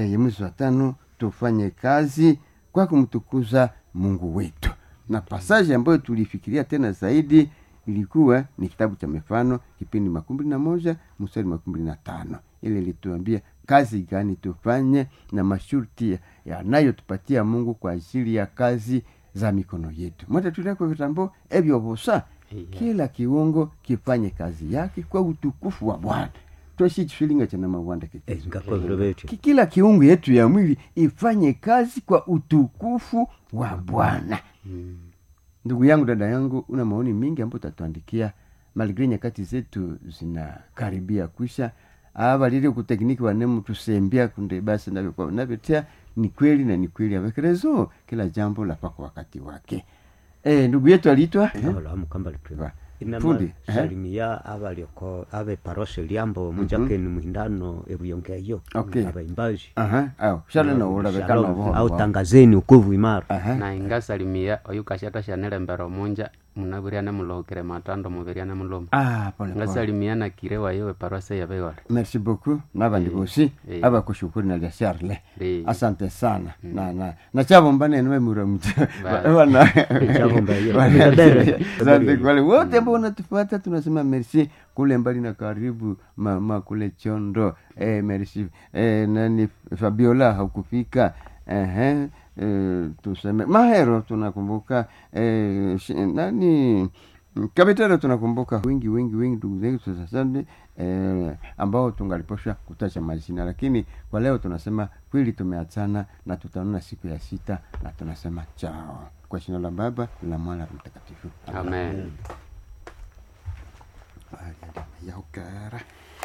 ya mwezi wa tano tufanye kazi kwa kumtukuza mungu wetu na pasaji ambayo tulifikiria tena zaidi ilikuwa ni kitabu cha mifano kipindi makumi na moja mstari makumi na tano ili ilituambia kazi gani tufanye na masharti yanayotupatia mungu kwa ajili ya kazi za mikono yetu mwata tuleko vitambo evyovosa kila kiungo kifanye kazi yake kwa utukufu wa bwana toshi chifilinga chana mawanda Eh, ngakoviro vethu Ki- kila kiungo yetu ya mwili ifanye kazi kwa utukufu wa bwana ndugu yangu dada yangu una maoni mingi ambayo utatuandikia maligre nyakati zetu zinakaribia kwisha avalile kutekniki wanemu tusembia kunde basi navyo- navyotea ni kweli na ni kweli avekerezo kila jambo lapa kwa wakati wake e, ndugu yetu aliitwa avalamu kamba litwema Va. Fundi, eh? inamasalimia avalioko ave parose liambo mujakeni muhindano evuyongeyo Okay. avaimbaji Aha, au shale na ulavekana Shalom. au tangazeni ukovu imara Aha. na ingasalimia oyu kashata shanelembera omunja munaviriane mulohokere matando muviriane mulomo Ah, pole pole. ngasalimia na kire wayowe parwase yavewale merci beaucoup navandi vosi eh. avakushukuru na lya sharle Eh. asante sana na na na chavo mbane niwe muramutsa Bye. wana Chavo mbaya. Wana- Tabere. asante kwa wale wote ambao unatufuata tunasema merci kule mbali na karibu mama kule chondo eh, merci eh, nani fabiola haukufika ehe eh, tuseme mahero tunakumbuka eh, shi- nani kabitero tunakumbuka wengi wengi wengi ndugu zetu sasani eh, ambao tungaliposha kutacha majina lakini kwa leo tunasema kweli tumeachana na tutaonana siku ya sita na tunasema chao kwa jina la baba la mwana la mtakatifu amen yaukara